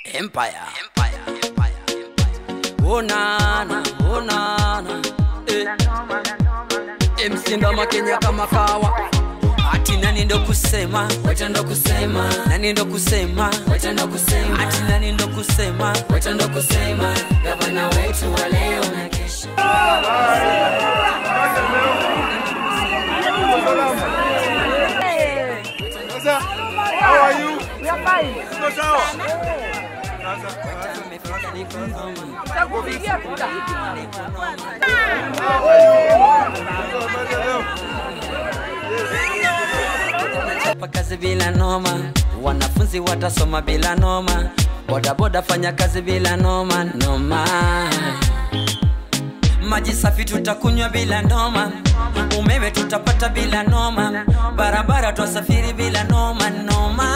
Empire. Empire. Empire. Empire. Oh nana, oh nana. Eh. MC Ndoma Kenya kama kawa. Ati nani ndo kusema, wacha ndo kusema, nani ndo kusema, wacha ndo kusema, ati nani ndo kusema, wacha ndo kusema, gavana wetu wa leo na kesho. Sasa, how are you? Uko sawa? Chapa kazi bila noma, wanafunzi watasoma bila noma, bodaboda fanya kazi bila noma noma. Maji safi tutakunywa bila noma, umeme tutapata bila noma, barabara twasafiri bila noma noma.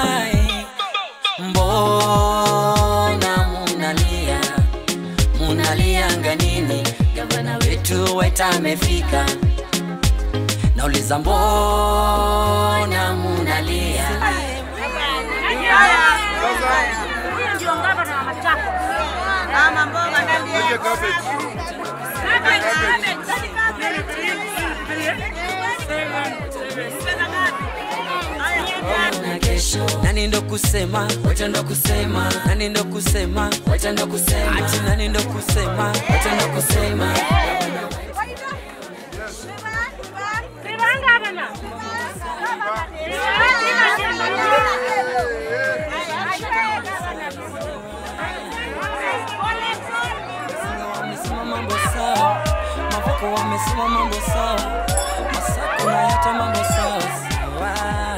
Mbona munalia, munalia nganini? Gavana wetu Waita amefika nauliza mbona munalia Huyu ndio gavana wa Machakos. Lete cabbage. na kesho nani ndo kusema wacha ndo kusema nani ndo kusema wacha ndo kusema ati nani ndo kusema wacha ndo kusema Viva gavana. wamesema mambo sawa mavoko wamesema mambo sawa masako na hata mambo sawa sawa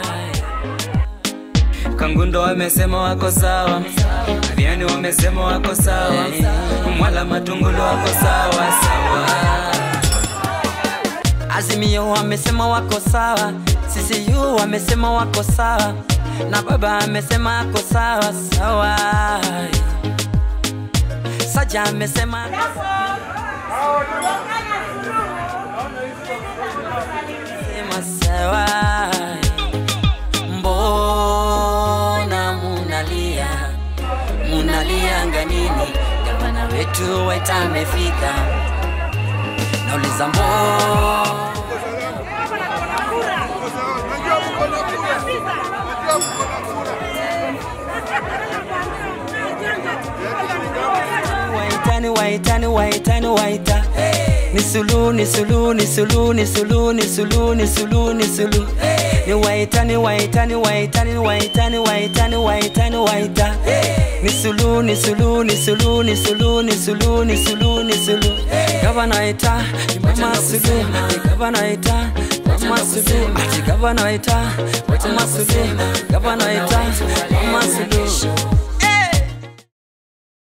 kangundo wamesema wako sawa aviani wamesema wako sawa mwala matungulu wako sawa sawa azimio wamesema wako sawa CCU wamesema wako sawa na baba amesema ako sawa sawa saja amesema sema sawa mbona munalia munalia nganini gavana wetu waita amefika nauliza mbona Uko sawa? Najua mko na kura. Najua mko na kura. waitani waitani waitani waita ni sulu ni sulu ni sulu ni sulu ni sulu ni sulu ni sulu ni waitani waitani waitani waitani waitani waitani waita ni sulu ni sulu ni sulu ni sulu ni sulu ni sulu ni sulu gavana ita mama sulu gavana ita mama sulu ati gavana ita mama sulu gavana ita mama sulu